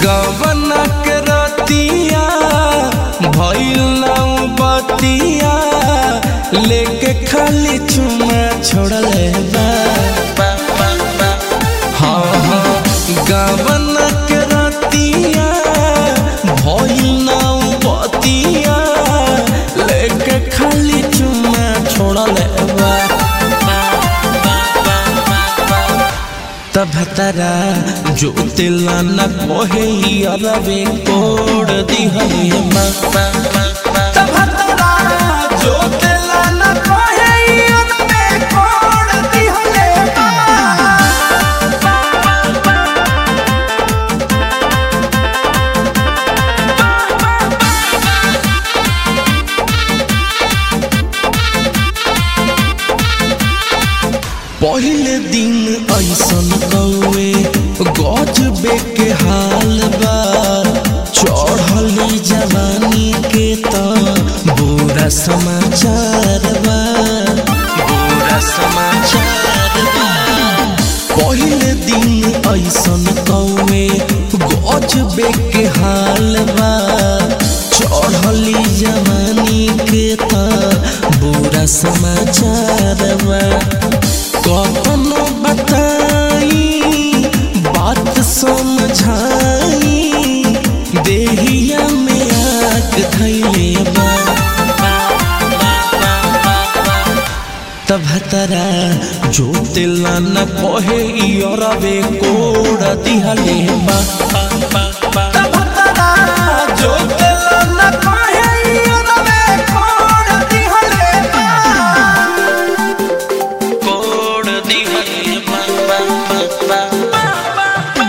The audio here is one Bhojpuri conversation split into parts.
गवना के रतिया भइल नाउ बतिया लेके खाली चुमा छोड़ले बा हाँ हाँ गवना के रतिया भइल नाउ बतिया लेके खाली चुमा छोड़ले बा तब तरा जो तिला न कोहे अरवे कोड दिहले मा तब तरा जो तिला न कोहे अरवे कोड दिहले मा पहले दिन ऐसन कौए गजबे के हाल बा चढ़ली जवानी के त बुरा समाचार बा बुरा समाचार बा पहले दिन ऐसन कौए गजबे के हाल बा चढ़ली जवानी के त बुरा समाचार बा कखनो बताई बात समझाई देहिया में आग धैले बा तब तरा जो तिला न कहे अरबे कोड़ दिहले बा तब तरा जो तिला न कहे अरबे कोड़ दिहले बा कोड दिहले बा बा बा बा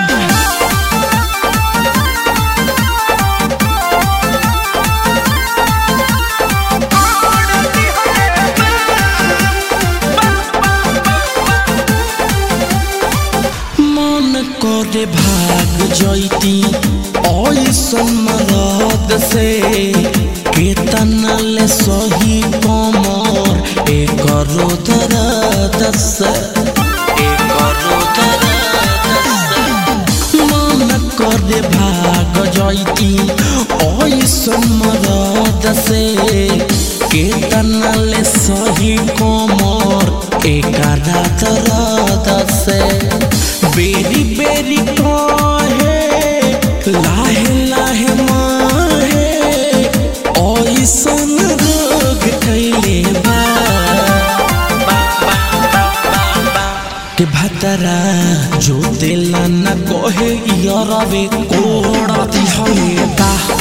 मन करे भाग जैती ऐसन मरद से केतना ले सही कमर एक दर्द से एक दर्द से मन करे भाग जैती ऐसन मरद से केतना ले सही कमर एक दर्द से बेरी बेरी कहे लाहे लाहे माहे ऐसन रोग कैले बा के भतरा जो दिला न कहे यरवे कोड़ा दिहले बा